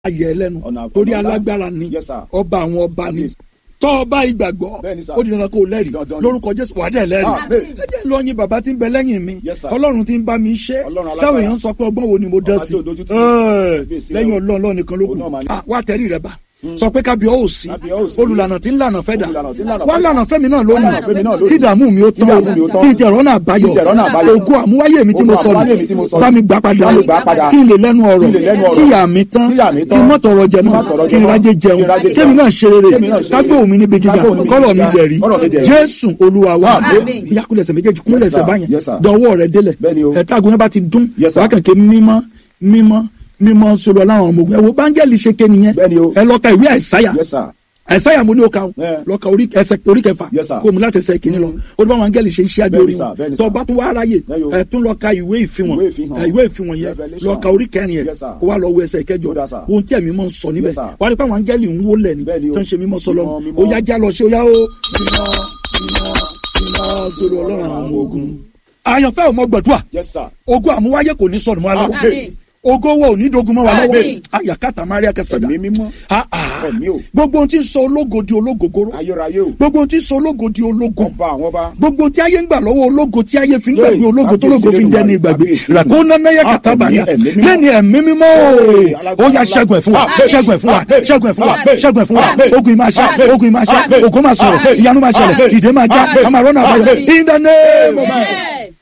ayẹ lẹ́nu Ọ̀nà- torí ọ̀nà ńlá. alágbára ni Yes, sir. ọba àwọn ọba ni Kábíyèsí. tọ́ ọba ìgbàgbọ́ Bẹ́ẹ̀ni, sir. ó di dandan kó o lẹ́rìí Dandan ni. lórúkọ jésù wà á dẹ̀ lẹ́rìí Ah, bẹ́ẹ̀. ẹ jẹ́ lọ́yìn bàbá tí ń bẹ lẹ́yìn mi Yes, sir. ọlọ́run tí ń bá mi ṣe Ọlọ́run alágbára. táwọn èèyàn sọ pé ọgbọ́n wo ni mo dán Ọba sí tí ò dojú tì. Ẹ́ẹ̀, Kábíyèsí lẹ́yìn rẹ̀ o. ọlọ́run ọlọ́run nìkan ló kù Òun náà máa ní. Ah, wá tẹ̀rí rẹ bá sọ pé kábíọ́ ò sí Kábíọ́ ò sí. olùlànà tí ń lànà fẹ́ dà Olùlànà tí ń lànà wá fẹ́ dà. lànà fẹ́mi náà Wá lànà lónìí fẹ́mi náà lónìí. kí ìdààmú mi ó tán Kí ìdààmú mi ó tán. kí ìjẹ̀rọ̀ náà báyọ̀ Kí ìjẹ̀rọ̀ náà báyọ̀. ògùn àmúwáyé mi tí mo Ògùn sọnù àmúwáyé mi tí mo sọnù. bá mi gbà padà Bá mi gbà padà. kí n lè lẹ́nu ọ̀rọ̀ Kí n lè lẹ́nu ọ̀rọ̀. kí ìyá mi tán Kí ìyá mi kí tán. n mọ́ tọrọ jẹ Kí n mọ́ má tọrọ kí n jẹ mọ́. rájẹ jẹun Kí n rájẹ kémi jẹun. náà ṣe rere Kémi náà ṣe kágbó rere. mi níbi gíga Kágbó mi níbi kọ́lọ̀ mi gíga. dẹ̀rí Kọ́lọ̀ mi dẹ̀rí. jésù olúwa wa Àmín. ìyá kúlẹ̀sẹ̀ méjèèjì kúlẹ̀sẹ̀ Yes, sir. báyẹn Yes, sir. dọwọ́ rẹ̀ délẹ̀ Bẹ́ẹ̀ni o. ẹ̀ta agun yẹn bá ti dún Yes, sir. wákàn ké mímọ́ mímọ́ mímọ́ sọ̀rọ̀ láwọn ọmọ ogun ẹ wo báńgẹ́lì ṣe ké nìyẹn Bẹ́ẹ̀ni o. ẹ lọ ka ìwé àìsáyà Yes, sir. àìsáyà mo ní o ka o Yeah. lọ ka orí ẹsẹ̀ orí kẹfà Yes, sir. kó o mú láti ẹsẹ̀ kìíní lọ o ní báwọn áńgẹ́lì ṣe iṣẹ́ adé Bẹ́ẹ̀ni, orí sir. wọn Bẹ́ẹ̀ni, tó o sir. bá tún wá ráyè Bẹ́ẹ̀ni o. ẹ tún lọ ka ìwé ìfihàn Ìwé ìfihàn. ẹ, ìwé ìfihàn yẹn Revelation. lọ ka orí kẹrin yẹn Yes, sir. kó wá lọ wo ẹsẹ̀ kẹjọ Ó dà, sir. ohun tí ẹ̀mí mọ̀ ń sọ níbẹ̀ Yes, sir. wà á rí pé àwọn áńgẹ́lì ń wó lẹ̀ ni Bẹ́ẹ̀ni o. tó ń ṣe mímọ́ sọlọ Mímọ́, ó mímọ́. yá já lọ ṣe ó yá ó mímọ́ mímọ́ mímọ́ sórí ọlọ́run àwọn ọmọ ogun àyànfẹ́ ò mọ gbàdúrà Yes, sir. ogun àmúwáyé kò ní sọnù mọ́ wa lọ́wọ́ Àmín. ogo wo ò ní dogun mọ́ wa lọ́wọ́ Àmín. ayakata maria kẹsàdá Ẹ̀mí mímọ́. Ah, ah. Ẹ̀mí o. gbogbo ohun tí ń sọ ológo di ológogoro Ayérayé o. gbogbo ohun tí ń sọ ológo di ológo Ọba àwọn ọba. gbogbo tí ayé ń gbà lọ́wọ́ ológo tí ayé fi ń Yéè, gbàgbé ológo tó ológo kábíyèsí fi ń dẹni Olódùmarè, ìgbàgbé kábíyèsí ràkó nánayẹ Ah, kàtà bàyà ẹ̀mí mímọ́. lẹ́ni ẹ̀mí mímọ́ Yéè, ó alágbára yá ńlá. ṣẹ́gun ẹ̀ fún wa Àmín. ṣẹ́gun ẹ̀ fún wa Àmín. ṣẹ́gun ẹ̀ fún wa Àmín. ṣẹ́gun ẹ̀ fún wa Àmín. ogun ìmáa ṣá Àmín. ogun ìmáa ṣá Àmín. ogun máa sọ̀rọ̀ Àmín. ìyanu máa ṣẹlẹ̀ Àmín. ìdè máa já Àmín. àmàrọ́nà àbáyọ Àmín. in the name of Jesus.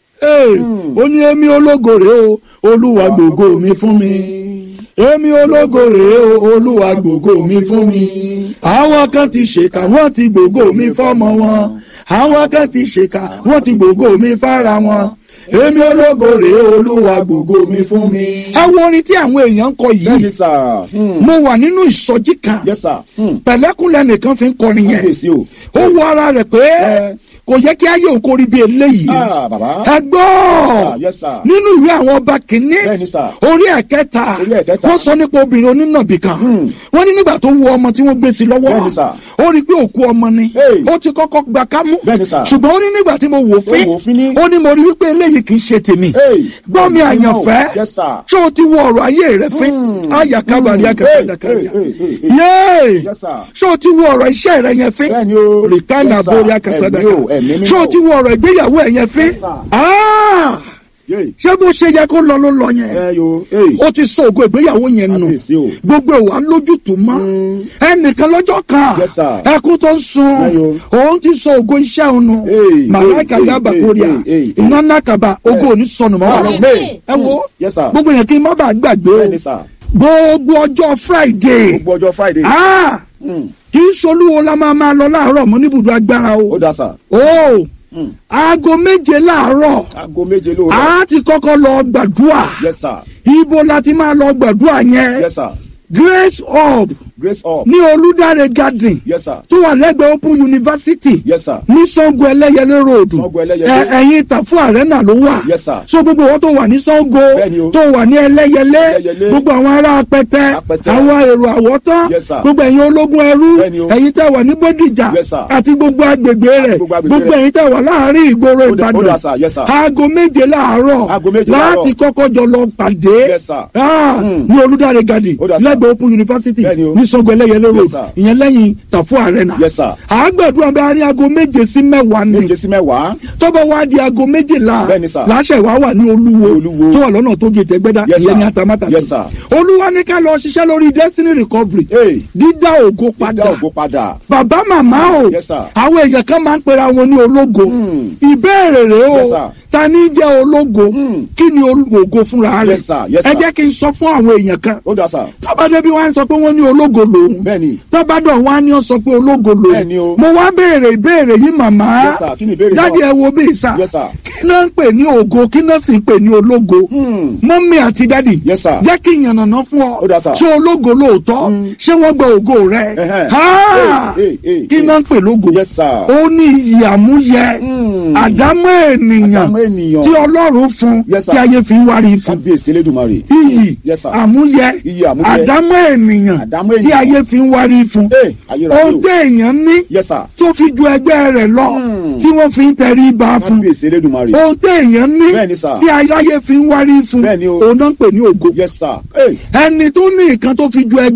Ee, ó ní èmi ológo rèé o olúwa gbògo mi fún mi èmi ológo rèé o olúwa gbògo mi fún mi àwọn kan ti ṣèkà wọ́n ti gbògo mi fọ́mọ wọn àwọn kan ti ṣèkà wọ́n ti gbògo mi fára wọn èmi ológo rèé o olúwa gbògo mi fún mi. ẹ wo orin tí àwọn èèyàn ń kọ Bẹ́ẹ̀ni, yìí sir. Hmm. mo wà nínú ìsọjí kan Yes, sir. Hmm. pẹ̀lẹ́kùnlẹ̀ nìkan fi ń kọrin yẹn Kábíyèsí o. ó wọ ara rẹ̀ pé Ẹ. kò yẹ kí ayé òun kórìí bí eléyìí Ah, bàbá. ẹ gbọ́ Yes, sir. nínú ìwé àwọn ọba kìíní Bẹ́ẹ̀ni, sir. orí ẹ̀kẹta Orí ẹ̀kẹta. wọ́n sọ nípa obìnrin onínàbì kan Hmm. wọ́n ní nígbà tó wu ọmọ tí wọ́n gbé sí lọ́wọ́ Bẹ́ẹ̀ni, sir. ó rí i pé òkú ọmọ ni Hey. ó ti kọ́kọ́ gba kámú Bẹ́ẹ̀ni, sir. ṣùgbọ́n ó ní nígbà tí mo wò fín Ó wò fín ní. ó ní mo rí wípé eléyìí kì í ṣe tèmi Hey. gbọ́ mi àyànfẹ́ Yes, sir. ṣé o ti wo ọ̀rọ̀ ayé rẹ fín Hmm. àyà kábàárì Hmm. akẹ́kọ̀ọ́ Hey, hey, hey, hey, hey. yéé Yes, sir. ṣé o ti wo ọ̀rọ̀ iṣẹ́ rẹ yẹn fín Bẹ́ẹ̀ni o. rìkánà Yes, sir. borí akẹ́sàdàkà Ẹ̀mí o, ẹ̀mí mímọ́. ṣé o ti wo ọ̀rọ̀ ìgbéyàwó ẹ̀ yẹn fín Yes, sir. Ah! Yéè. ṣé bó ṣe yẹ kó lọ ló lọ yẹn Ẹ yo. Hey. ó ti sọ ògo ìgbéyàwó yẹn nù Kábíyèsí o. gbogbo ìwà lójútùú mọ́ ẹnìkan lọ́jọ́ kan Yes, sir. ẹkún tó ń sun Ayo. òun ti sọ ògo iṣẹ́ òun nù Hey, màláìka hey, yaba hey, kórìà hey, hey, hey. iná nàkàbà ògo ò ní sọnù mọ́ wa lọ Amen. ẹ wo Yes, sir. gbogbo yẹn kí n má bàa gbàgbé o Bẹ́ẹ̀ni, sir. gbogbo ọjọ́ friday Gbogbo ọjọ́ Friday. ah Hmm. kì í ṣolúwo la máa máa lọ láàárọ̀ mọ́ níbùdó agbára o Ó dà, sir. o Hmm. aago méje láàárọ̀ Aago méje lóòrọ̀. a ti kọ́kọ́ lọ gbàdúrà Yes, sir. ibo la ti máa lọ gbàdúrà yẹn Yes, sir. grace hub Grace up. ní olùdarí garden Yes, sir. tó wà lẹ́gbẹ̀ẹ́ open university Yes, sir. ní sango ẹlẹ́yẹlé road Sango Ẹlẹ́yẹlé. ẹ ẹ̀yìn ìtàfún arena ló wà Yes, sir. so gbogbo wọn tó wà ní sango Bẹ́ẹ̀ni o. tó wà ní ẹlẹ́yẹlé Ẹlẹ́yẹlé. gbogbo àwọn ará apẹtẹ Apẹtẹ. àwọn èrò àwọ̀tán Yes, sir. gbogbo ẹ̀yin ológun ẹrú Bẹ́ẹ̀ni o. ẹ̀yin tẹ́ wà ní bódìjà Yes, sir. àti gbogbo agbègbè rẹ̀ gbogbo agbègbè gbogbo rẹ̀. ẹ̀yin tẹ́ wà láàárín ìgboro Ó dà- ó dà, ìbàdàn sir. Yes, sir. aago méje láàárọ̀ Aago méje láàárọ̀. láti kọ́kọ́ jọ lọ pàdé Yes, sir. Ah, Hmm. ní olùdarí garden Ó dà, sir. lẹ́gbẹ̀ẹ́ open university Bẹ́ẹ̀ni o. ní sango ẹlẹ́yẹlé road sir. ìyẹn lẹ́yìn tàfú arena Yes, sir. àgbẹ̀dùn abẹ́ àárín aago méje sí mẹ́wàá ni Méje sí mẹ́wàá. tọ́bọ̀ wá di aago méjìlá Bẹ́ẹ̀ni, sir. láṣẹ ìwà wà ní olúwo Olúwo. tó wà lọ́nà tó gé tẹ́gbẹ́dá Yes, ìyẹn sir. ní atamátà Yes, sir. olúwa ní ká lọ ṣiṣẹ́ lórí destiny recovery Hey. dídá ògo Dá padà ògo padà. bàbá màmá o Yes, sir. àwọn èèyàn kan máa ń pera wọn ní ológo Hmm. ìbéèrè rèé o Yes, sir. ta ní jẹ́ ológo Hmm. kí ni ológo fúnra rẹ̀ Yes, sir. Yes, ẹ sir. jẹ́ kí n sọ fún àwọn èèyàn kan Ó dà, sir. tọ́ba débi wá ń sọ pé wọ́n ní ológo lòun Bẹ́ẹ̀ni. tọ́bádọ̀ wá ní ọ sọ pé ológo lòun Bẹ́ẹ̀ni o. mo wá béèrè ìbéèrè yìí màmá Yes, sir. Kí ni ìbéèrè náà? dájú ẹ wo bí ìsà Yes, sir. kí náà ń pè ní ògo kí náà sì ń pè ní ológo Hmm. mọ́mí àti dádì Yes, sir. jẹ́ kí n yànnàná fún ọ Ó dà, sir. ṣé ológo lóòótọ́ ṣé wọ́n gba ògo rẹ Ẹhẹ́. Ha! Hey, hey, hey, kí hey. náà ń pè lógo Yes, sir. ó ní iyì àmúyẹ Hmm. àdámọ́ ènìyàn Àdámọ́ ènìyàn. tí ọlọ́run fún Yes, sir. tí ayé fi ń wárí fún Kábíyèsí Elédùmarè. iyì Yes, sir. àmúyẹ Iyì àmúyẹ. àdámọ́ ènìyàn Àdámọ́ tí ènìyàn. ayé fi ń wárí fún Hey, ayérayé ohun o. tí èèyàn ní Yes, sir. tó fi ju ẹgbẹ́ rẹ̀ lọ Hmm. tí wọ́n fi ń tẹrí ba fún Kábíyèsí Elédùmarè. ohun tí èèyàn ní Bẹ́ẹ̀ni, sir. tí ayé fi ń wárí fún Bẹ́ẹ̀ni o. òun náà ń pè ní ògo Yes, sir. Hey. ẹni tó ní nǹkan tó fi ju ẹgbẹ́